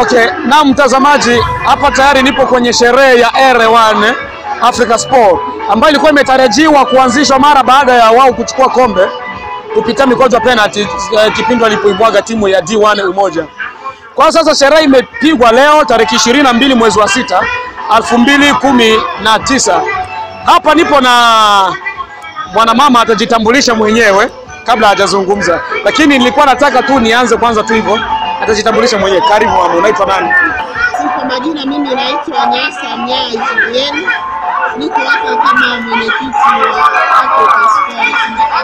Okay, na mtazamaji, hapa tayari nipo kwenye sherehe ya R1 Africa Sport ambayo ilikuwa imetarajiwa kuanzishwa mara baada ya wao kuchukua kombe kupitia mikojo ya penalty eh, kipindi walipoibwaga timu ya D1 Umoja. Kwa sasa sherehe imepigwa leo tarehe ishirini na mbili mwezi wa sita elfu mbili kumi na tisa. Hapa nipo na mwanamama atajitambulisha mwenyewe kabla hajazungumza, lakini nilikuwa nataka tu nianze kwanza tu hivyo, atajitambulisha mwenyewe. Karibu mama, unaitwa nani? Kwa majina mimi naitwa Nyasa Mnyaa Julieni, niko hapa kama mwenyekiti wa Africa Sport.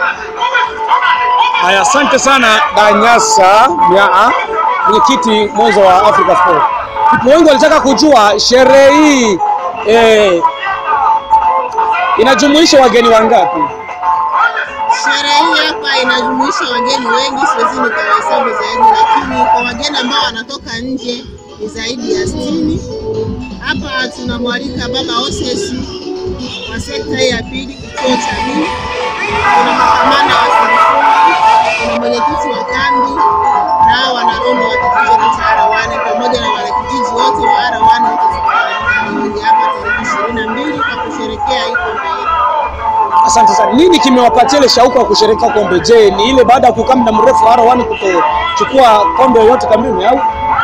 Haya, asante sana Danyasa Myaa, mwenyekiti mwenza wa Africa Sport. People wengi walitaka kujua sherehe hii eh, inajumuisha wageni wangapi? Sherehe hii hapa inajumuisha wageni wengi, siwezi nikawahesabu zaidi, lakini kwa wageni ambao wanatoka nje ni zaidi ya sitini. Hapa tunamwalika baba Osesi wa sekta hii ya pili, kituo cha pili. Kuna makamanda wa Sarifungi, kuna mwenyekiti wa kambi na hao wanarondo wa kijiji chetu cha Arawane pamoja na wanakijiji wote wa Arawane wote tunawaalika hapa tarehe ishirini na mbili kwa kusherekea hii kombe yetu. Asante sana. Nini kimewapatia ile shauku ya kusherehekea kombe? Je, ni ile baada ya kukaa muda mrefu R1 kutochukua kombe yoyote kambini au?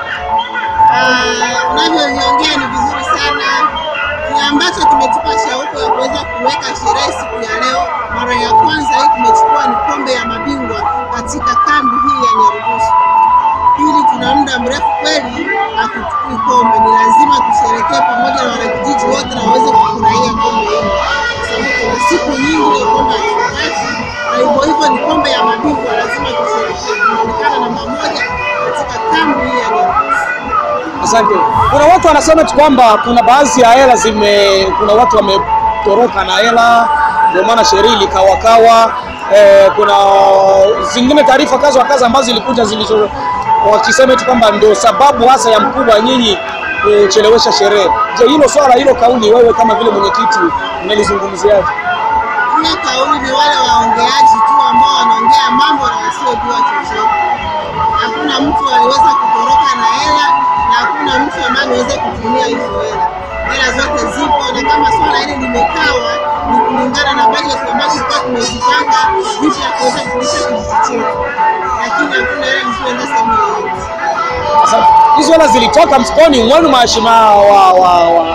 Ah, unavyoviongea ni vizuri sana. Kile ambacho kimetupa shauku ya kuweza kuweka sherehe siku ya leo, mara ya kwanza hii tumechukua ni kombe ya mabingwa katika kambi hii ya Nyarugusu. Pili, tuna muda mrefu kweli hatuchukui kombe, ni lazima tusherekee pamoja na wanakijiji wote na waweze kufurahia kombe hili, kwa sababu kuna siku nyingi ya kombe hatupati, na hivyo hivyo ni kombe ya mabingwa, lazima tusherekee. Tunaonekana namba moja katika kambi hii ya Nyarugusu. Asante. Kuna watu wanasema tu kwamba kuna baadhi ya hela zime, kuna watu wametoroka na hela, ndio maana sherehe ilikawakawa. Eh, kuna zingine taarifa kazi wa kazi ambazo zilikuja zilizo wakisema tu kwamba ndio sababu hasa ya mkubwa nyinyi kuchelewesha sherehe. Je, hilo swala hilo kauli wewe kama vile mwenyekiti umelizungumziaje? Hiyo kauli ni wale waongeaji tu ambao wanaongea mambo na wasiojua chochote. Hakuna mtu aliweza kutoroka na hela na hakuna mtu ambaye ameweza kutumia hizo hela. Hela zote zipo, na kama swala hili limekawa ni kulingana na bajeti ambazo tulikuwa tumezipanga jinsi ya kuweza kulisha kijiji chetu, lakini hakuna hela zisizoenda sehemu yoyote. Asante. Hizo hela zilitoka mfukoni mwenu mheshimiwa wa, wa, wa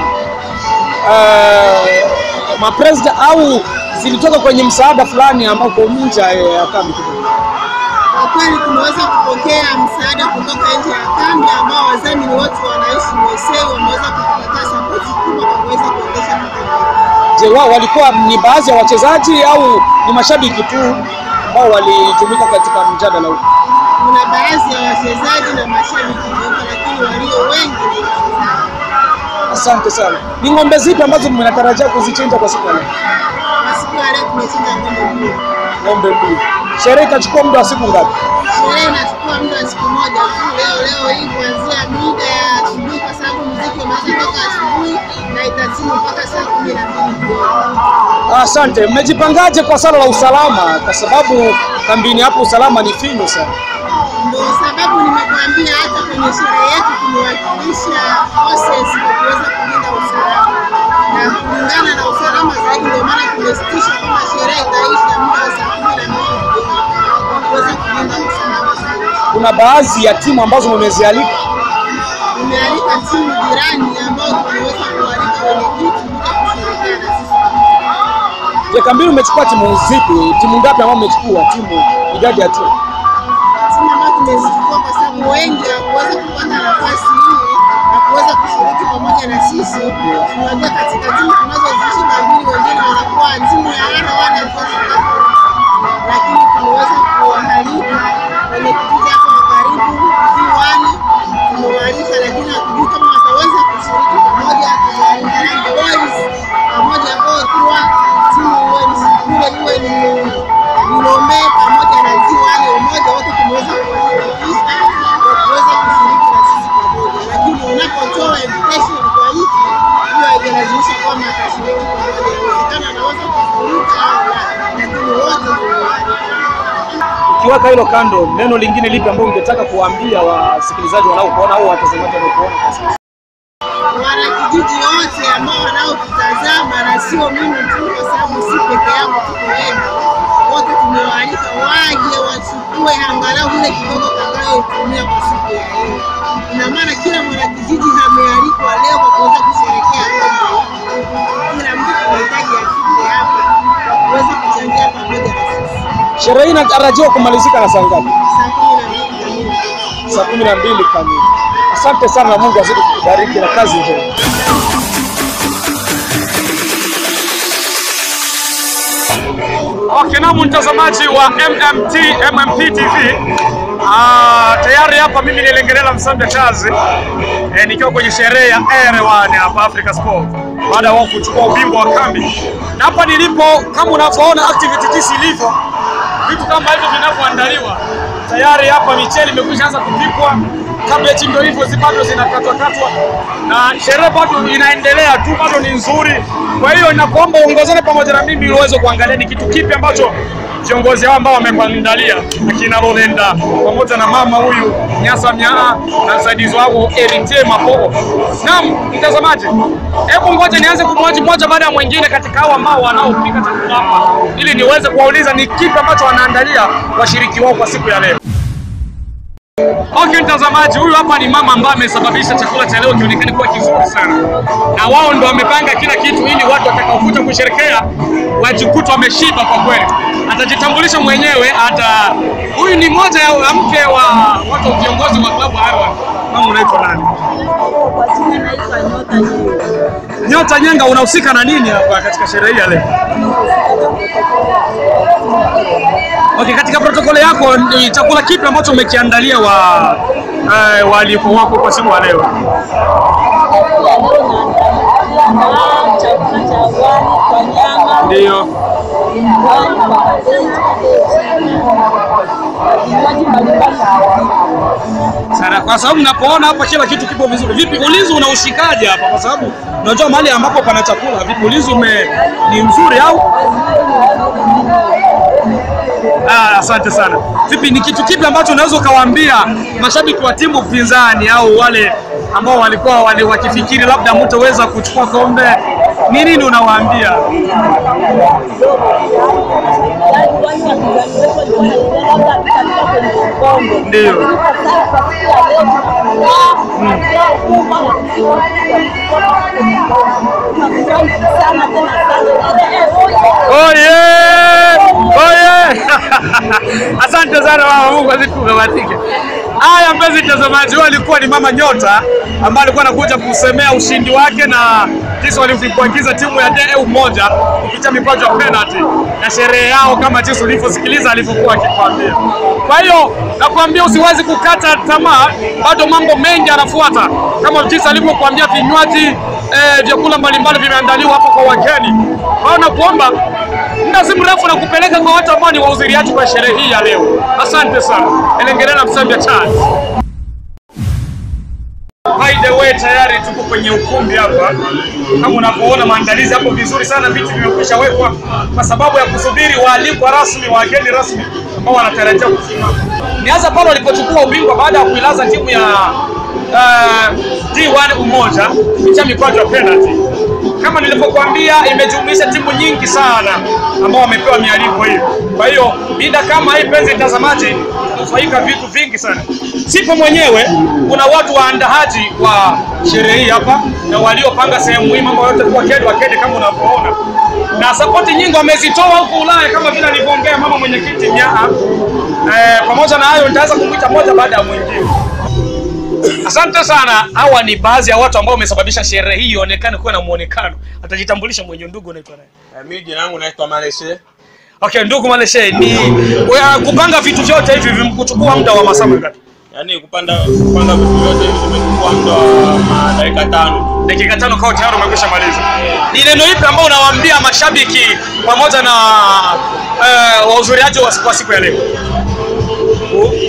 eh, mapresident au zilitoka kwenye msaada fulani ambako nje ya kambi kidogo? Kwa kweli tumeweza kupokea msaada kutoka nje ya kambi ambao wadhamini wote wanaishi USA wameweza kutupatia sapoti kubwa kwa kuweza kuendesha makombe. Je, wao walikuwa ni baadhi ya wachezaji au ni mashabiki tu ambao walitumika katika mjadala huu? Kuna baadhi ya wachezaji na mashabiki weupe, lakini walio wengi ni wachezaji. Asante sana. Ni ng'ombe zipi ambazo mnatarajia kuzichinja kwa siku ya leo? Kwa siku ya leo tumechinja ng'ombe mbili. Ng'ombe mbili. Sherehe itachukua muda wa siku ngapi? Sherehe inachukua muda wa siku moja tu, leo leo hii kuanzia mida ya asubuhi, kwa sababu muziki umeanza toka asubuhi na itatimu mpaka saa kumi na mbili jioni. Asante. Mmejipangaje kwa swala la usalama? Kwa sababu kambini hapo usalama ni finyu sana. Ndio sababu nimekuambia hata kwenye sherehe yetu tumewakilisha OSS kwa kuweza kulinda usalama, na kulingana na usalama zaidi, ndio maana tumesitisha kwamba sherehe itaisha muda wa saa kumi na mbili jioni kwa kuweza kulinda usalama zaidi. Kuna baadhi ya timu ambazo mmezialika. Tumealika timu jirani ambao tumeweza kualika wenyekiti kuja kusherehekea na sisi. Je, kambini umechukua timu zipi? Timu ngapi ambao mmechukua? Timu idadi ya timu? timu ambayo tumezichukua kwa sababu wengi hawakuweza kupata nafasi hii na kuweza kushiriki pamoja na sisi. Tunajua katika timu tunazozishinda mbili, wengine wanakuwa timu ya wana wana lakini tumeweza kuwaalika kwenye kijiji hapo wa karibu kiwani, tumewaalika lakini hatujui kama wataweza kushiriki pamoja. Tumewaalika Young Boys pamoja Otua, timu iwe ni Sikule iwe ni Milombe pamoja na Ziwani umoja wote tumeweza kuwashirikisha kwa kuweza kushiriki na sisi pamoja, lakini unapotoa invitation kwa mtu hiyo haijalazimisha kwamba atashiriki pamoja. Inawezekana anaweza kushiriki au la, lakini ukiweka hilo kando, neno lingine lipi ambalo ungetaka kuwaambia wasikilizaji wanaokuona au watazamaji wanaokuona kwa sasa? wanakijiji wote ambao wanaotutazama na sio mimi tu, kwa sababu si peke yangu, tuko wengi, wote tumewaalika waje wachukue angalau ile kidogo tutakayotumia kwa siku ya leo. Ina maana kila mwanakijiji amealikwa leo kwa kuweza kusherehekea kombe hili. Kila mtu tunahitaji afike hapa kwa kuweza kuchangia pamoja na sisi. Sherehe hii inatarajiwa kumalizika na saa ngapi? Saa kumi na mbili kamili. Saa kumi na mbili kamili. Asante sana na Mungu azidi kukubariki na kazi njema. Okay, naam mtazamaji wa MMT MMP TV. Ah, tayari hapa mimi ni Lengerela Msambia Chazi eh, nikiwa kwenye sherehe ya R1 hapa Africa Sport baada ya wao kuchukua ubingwa wa kambi, na hapa nilipo kama unavyoona activity jinsi ilivyo, vitu kama hivyo vinavyoandaliwa tayari. Hapa michele imekwisha anza kupikwa, kabeji ndio hivyo zi- bado zinakatwa katwa, na sherehe bado inaendelea tu, bado ni nzuri. Kwa hiyo nakuomba uongozane pamoja na mimi ili uweze kuangalia ni kitu kipi ambacho viongozi hao ambao wamekuandalia akina Rolenda pamoja na mama huyu Nyasa Myaa na msaidizi wao Erite Mapogo. Naam, mtazamaji, hebu ngoja nianze kumwaji mmoja baada ya mwingine katika hao ambao wanaopika chakula hapa ili niweze kuwauliza ni kipi ambacho wanaandalia washiriki wao kwa siku ya leo. Okay, mtazamaji, huyu hapa ni mama ambaye amesababisha chakula cha leo kionekane kuwa kizuri sana, na wao ndo wamepanga kila kitu ili watu watakaokuja kusherekea wajikuta wameshiba kwa kweli. Atajitambulisha mwenyewe, ata huyu ni mmoja ya mke wa watu wa viongozi wa klabu hawa. Mama, unaitwa nani? Kwa jina naitwa Nyota Nyingi. Nyota Nyenga, unahusika na nini hapa katika sherehe hii ya leo? Okay, katika protokoli yako ni chakula kipi ambacho umekiandalia wa eh, waalikwa wako kwa siku ya leo? Ya leo naandalia na chakula cha wali kwa nyama, Ndio. wali kwa kabeji, vinywaji mbalimbali. sana kwa sababu napoona hapa kila kitu kipo vizuri. Vipi ulinzi unaushikaje hapa? Kwa sababu unajua mahali ambapo pana chakula, vipi ulinzi ume ni mzuri au? Ah, asante sana. Vipi, ni kitu kipi ambacho unaweza ukawaambia mashabiki wa timu pinzani au wale ambao walikuwa wale wakifikiri labda mtaweza kuchukua kombe? Ni nini unawaambia? Yaani wale wapinzani wetu walikuwa wanafikiria labda hatutafika kwenye kikombe. Ndio. Lakini kwa sasa kwa siku ya leo tuna furaha, tuna furaha kubwa na tunafurahi sana tena sana. Oye! Oye! Asante sana mama, Mungu azidi kukubariki. Haya mpenzi mtazamaji, huyo alikuwa ni mama Nyota ambaye alikuwa anakuja kusemea ushindi wake na jinsi walivyokuagiza timu ya DE moja kupitia mikwaju ya penalty na sherehe yao kama jinsi ulivyosikiliza alivyokuwa akikwambia. Kwa hiyo nakwambia usiwezi kukata tamaa, bado mambo mengi yanafuata kama jinsi alivyokuambia vinywaji eh, vyakula mbalimbali vimeandaliwa hapo kwa wageni. Kwa hiyo nakuomba muda si mrefu na kupeleka kwa watu ambao ni wahudhuriaji kwa sherehe hii ya leo. Asante sana. Elengerena Msambia Charles. By the way, tayari tuko kwenye ukumbi hapa. Kama unavyoona maandalizi hapo vizuri sana, viti vimekwisha wekwa kwa sababu ya kusubiri waalikwa rasmi, wageni rasmi ambao wanatarajia kufika. Nianza pale walipochukua ubingwa baada ya kuilaza timu ya uh, D1 Umoja kupitia mikwaju ya penalty. Kama nilivyokuambia, imejumuisha timu nyingi sana ambao wamepewa mialiko hiyo. Kwa hiyo mida kama hii, penzi mtazamaji, kufaika vitu vingi sana. Sipo mwenyewe, kuna watu waandaaji wa sherehe hii hapa na waliopanga sehemu hii, mambo yote kwa kedi wakedi kama unavyoona, na sapoti nyingi wamezitoa huko Ulaya kama vile alivyoongea mama mwenyekiti Nyaa. Eh, pamoja na hayo nitaweza kumwita moja baada ya mwingine. Asante sana. Hawa ni baadhi ya watu ambao wamesababisha sherehe hii ionekane kuwa na muonekano. Atajitambulisha mwenye ndugu unaitwa nani? Eh, Mimi jina langu naitwa Maleshe. Okay, ndugu Maleshe, ni uh, kupanga vitu vyote hivi vimekuchukua muda wa masaa mangapi? Yaani kupanda kupanga vitu vyote hivi vimechukua muda wa ma- dakika tano. Dakika tano kwa tayari umekwisha maliza. Ni neno ipi ambao unawaambia mashabiki pamoja na uh, wahudhuriaji wa kwa siku ya leo?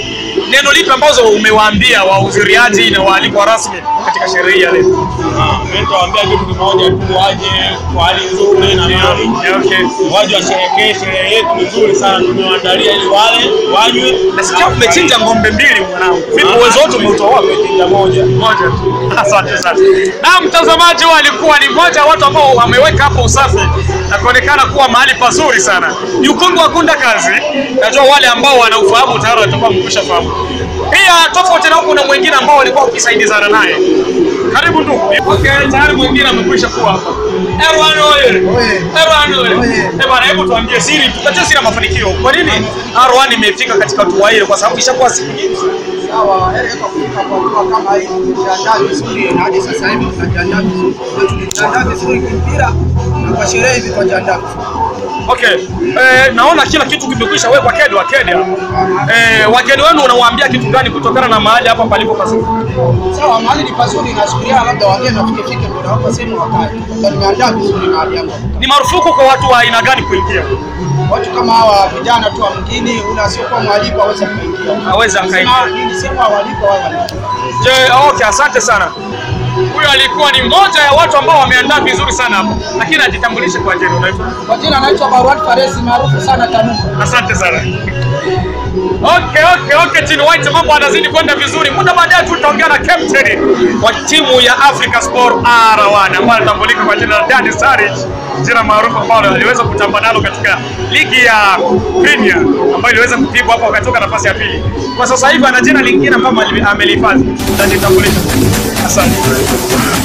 neno lipi ambazo umewaambia wahudhuriaji na waalikwa rasmi katika sherehe hii ya leo? Mimi nitawaambia kitu kimoja tu, waje kwa hali nzuri na mali, Okay. waje washerehekee sherehe yetu nzuri sana, tumewaandalia ili wale wanywe. Nasikia umechinja ng'ombe mbili mwanangu. Vipi uwezo wote umeutoa wapi? Tumechinja moja. Moja tu. Asante sana. Na mtazamaji huyu alikuwa ni mmoja wa watu ambao wameweka hapo usafi na kuonekana kuwa mahali pazuri sana. Ni ukungu wa kunda kazi. Najua wale ambao wanaufahamu tayari watakuwa wamekwisha fahamu. Pia tofauti na huko na mwingine ambao walikuwa wakisaidizana naye. Karibu ndugu. Okay, tayari mwingine amekwisha kuwa hapa. Erwan oye. Erwan oye. Eh bwana, hebu tuambie siri, tupatie siri ya mafanikio. Kwa nini Erwan imefika katika hatua ile? Kwa sababu ishakuwa siku nyingi. Sawa, heri kwa kufika kwa hatua kama hii, tumejiandaa vizuri na hadi sasa hivi tunajiandaa vizuri. Na tumejiandaa vizuri kimpira na kwa sherehe hivi tunajiandaa vizuri. Okay. Eh, naona kila kitu kimekwisha wekwa kedi wa kedi. Eh, wageni wenu unawaambia kitu gani kutokana na mahali hapa palipo pazuri? Sawa, mahali ni pazuri, nasubiria labda wageni wafike fike ndio nawapa sehemu wakae. Na nimeandaa vizuri mahali yangu. Ni marufuku kwa watu wa aina gani kuingia? Watu kama hawa vijana tu wa mjini, ule asiokuwa mwaliko aweze kuingia. Aweze akaingia. Nasema, Ni sehemu waaliko wao wanaingia. Je, okay, asante sana. Huyo alikuwa ni mmoja ya watu ambao wameandaa vizuri sana hapo. Lakini ajitambulishe kwa jina unaitwa. Kwa jina anaitwa Marwan Faresi maarufu sana Tanumba. Asante sana. Okay, okay, okay, Chini White mambo anazidi kwenda vizuri. Muda baadaye tu tutaongea na captain wa timu ya Africa Sport R1 ambaye anatambulika kwa jina la Dani Saric, jina maarufu ambalo aliweza kutamba nalo katika ligi ya Premier ambayo iliweza kupigwa hapo akatoka nafasi ya pili. Kwa sasa hivi ana jina lingine ambalo amelihifadhi. Tutajitambulisha. Asante.